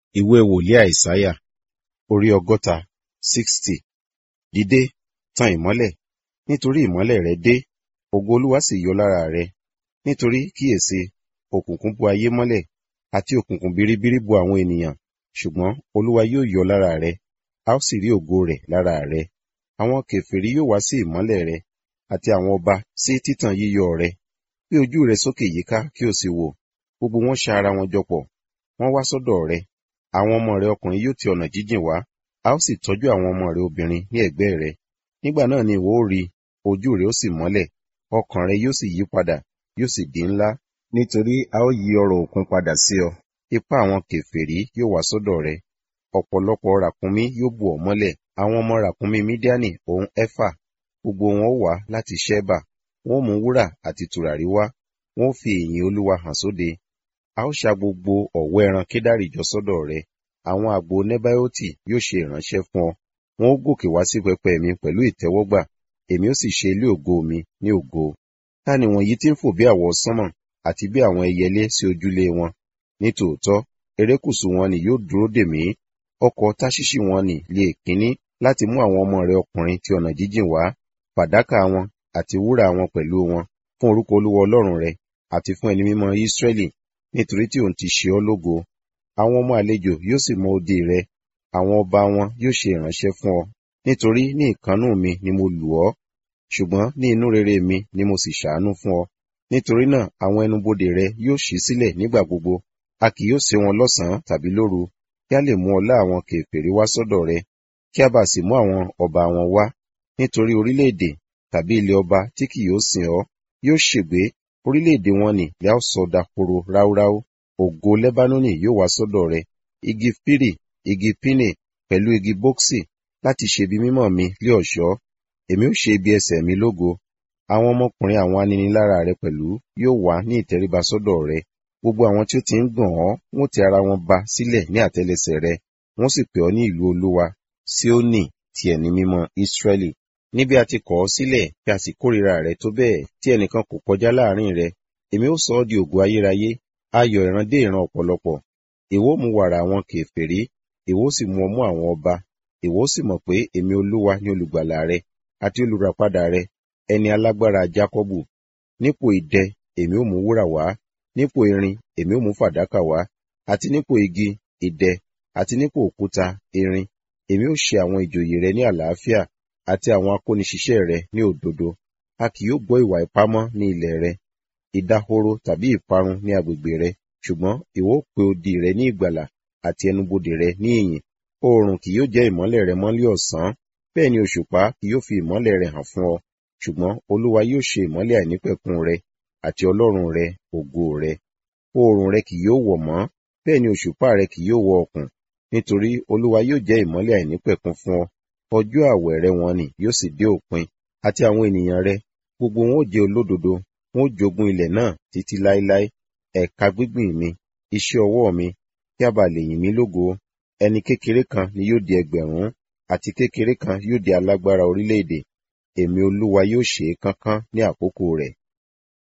ìwé wòlíì àìsáyà orí ọgọ́ta sixty dìde tan ìmọ́lẹ̀ nítorí ìmọ́lẹ̀ rẹ dé ògo olúwa sì yọ lára rẹ nítorí kíyèsí òkùnkùn bo ayé mọ́lẹ̀ àti òkùnkùn biribiri bo àwọn ènìyàn ṣùgbọ́n olúwa yóò yọ lára rẹ a ó sì rí ògo rẹ̀ lára rẹ àwọn kèfèrí yóò wá sí ìmọ́lẹ̀ rẹ àti àwọn ọba sí títàn yíyọ rẹ gbé ojú rẹ sókè yíká kí o sì wò gbogbo wọn ṣa ara wọn jọ pọ̀ wọ́n wá sọ́dọ̀ rẹ àwọn ọmọ rẹ ọkùnrin yóò ti ọ̀nà jíjìn wá a ó sì tọ́jú àwọn ọmọ rẹ obìnrin ní ẹ̀gbẹ́ rẹ nígbà náà ni ìwọ ó rí ojú rẹ ó sì mọ́lẹ̀ ọkàn rẹ yóò sì yí padà yóò sì di ńlá nítorí a ó yí ọrọ̀ òkun padà sí ọ ipá àwọn kèfèrí yóò wá sọ́dọ̀ rẹ ọ̀pọ̀lọpọ̀ ràkúnmí yóò bù ọ́ mọ́lẹ̀ àwọn ọmọ ràkúnmí mídíánì òun ẹfà gbogbo wọn ó wá láti ṣẹ́bà wọn ó mú wúrà àti tùràrí wá wọn ó fi ìyìn olúwa hàn sóde a ó ṣa gbogbo ọ̀wọ́ ẹran kédárì jọ sọ́dọ̀ rẹ àwọn àgbo nẹ́báyọ́tì yóò ṣe ìránṣẹ́ fún ọ wọn ó gòkè wá sí pẹpẹ mi pẹ̀lú ìtẹ́wọ́gbà èmi ó sì ṣe ilé ògo mi ní ògo ta ni wọ̀nyí tí ń fò bí àwọ̀ sánmọ̀ àti bí àwọn ẹyẹlé sí ojúlé wọn ní tòótọ́ erékùṣù wọn ni yóò dúró dè mí ọkọ̀ táṣíṣì wọn ni lè kíní láti mú àwọn ọmọ rẹ ọkùnrin ti ọ̀nà jíjìn wá fàdákà wọn àti wúrà wọn pẹ̀lú wọn fún orúkọ olúwa ọlọ́run rẹ àti fún ẹni mímọ́ ísírẹ́lì nítorí tí òun ti ṣe ọ́ lógo àwọn ọmọ àlejò yóò sì mọ odi rẹ àwọn ọba wọn yóò ṣe ìránṣẹ́ fún ọ nítorí ní ìkánnú mi ni mo lù ọ́ ṣùgbọ́n ní inú rere mi ni mo sì ṣàánú fún ọ nítorí náà àwọn ẹnubodè rẹ yóò ṣí sílẹ̀ nígbà gbogbo a kì yóò sé wọn lọ́sàn-án tàbí lóru kí a lè mú ọlá àwọn kèfèrí wá sọ́dọ̀ rẹ kí a bá sì mú àwọn ọba wọn wá nítorí orílẹ̀-èdè tàbí ilé ọba tí kì yóò sìn ọ́ yóò ṣègbé orílẹ̀-èdè wọn ni yà ó sọ dahoro ráúráú ògo lẹ́bánónì yóò wá sọ́dọ̀ rẹ igi fírì igi pínè pẹ̀lú igi bóksì láti ṣe ibi mímọ́ mi lé ọ̀ṣọ́ èmi ó ṣe ibi ẹsẹ̀ mi lógo àwọn ọmọkùnrin àwọn aninilára rẹ pẹ̀lú yóò wá ní ìtẹríba sọ́dọ̀ rẹ gbogbo àwọn tí ó ti ń gbọ̀n ọ́ wọ́n ti ara wọn ba sílẹ̀ ní àtẹ́lẹsẹ̀ rẹ wọ́n sì pè ọ́ ní ìlú olúwa Síónì ti ẹni mímọ́ Ísírẹ́lì níbi a ti kọ̀ ọ́ sílẹ̀ bí a sì kórìíra rẹ tó bẹ́ẹ̀ tí ẹnìkan kò kọjá láàrin rẹ èmi ó sọ ọ́ di ògo ayérayé ayọ̀ ìran dé ìran ọ̀pọ̀lọpọ̀ ìwọ mú wàrà àwọn kèfèrí ìwọ sì mú ọmú àwọn ọba ìwọ sì mọ̀ pé èmi olúwa ní olùgbàlà rẹ àti olùràpadà rẹ ẹni alágbára Jákọ́bù nípò idẹ èmi ó mú wúrà wá nípò irin èmi ó mú fàdákà wá àti nípò igi idẹ àti nípò òkúta irin èmi ó ṣe àwọn ìjòyè rẹ ní àlàáfíà àti àwọn akóniṣiṣẹ́ rẹ ní òdodo a kì yóò gbọ́ ìwà ìpamọ́ ní ilẹ̀ rẹ ìdahoro tàbí ìparun ní agbègbè rẹ ṣùgbọ́n ìwọ ó pe odi rẹ ní ìgbàlà àti ẹnubodè rẹ ní ìyìn oòrùn kì yóò jẹ́ ìmọ́lẹ̀ rẹ mọ́lẹ̀ ọ̀sán bẹ́ẹ̀ ni òṣùpá kì yóò fi ìmọ́lẹ̀ rẹ hàn fún ọ ṣùgbọ́n olúwa yóò ṣe ìmọ́lẹ̀ àìnípẹ̀kun rẹ àti ọlọ́run rẹ ògo rẹ oòrùn rẹ kì yóò wọ̀ mọ́ bẹ́ẹ̀ ni òṣùpá rẹ kì yóò wọ ọ̀kùn nítorí olúwa yóò jẹ́ ìmọ́lẹ̀ àìnípẹ̀kun fún ọ ọjọ́ àwẹ̀ rẹ wọn ni yóò sì dé òpin àti àwọn ènìyàn rẹ gbogbo wọn ó jẹ́ olódodo wọn ó jogún ilẹ̀ náà títí láéláé ẹ̀ka gbígbìn mi iṣẹ́ ọwọ́ mi kí a bá lè yìn mí lógo ẹni kékeré kan ni yóò di ẹgbẹ̀rún àti kékeré kan yóò di alágbára orílẹ̀-èdè èmi olúwa yóò ṣe é kánkán ní àkókò rẹ̀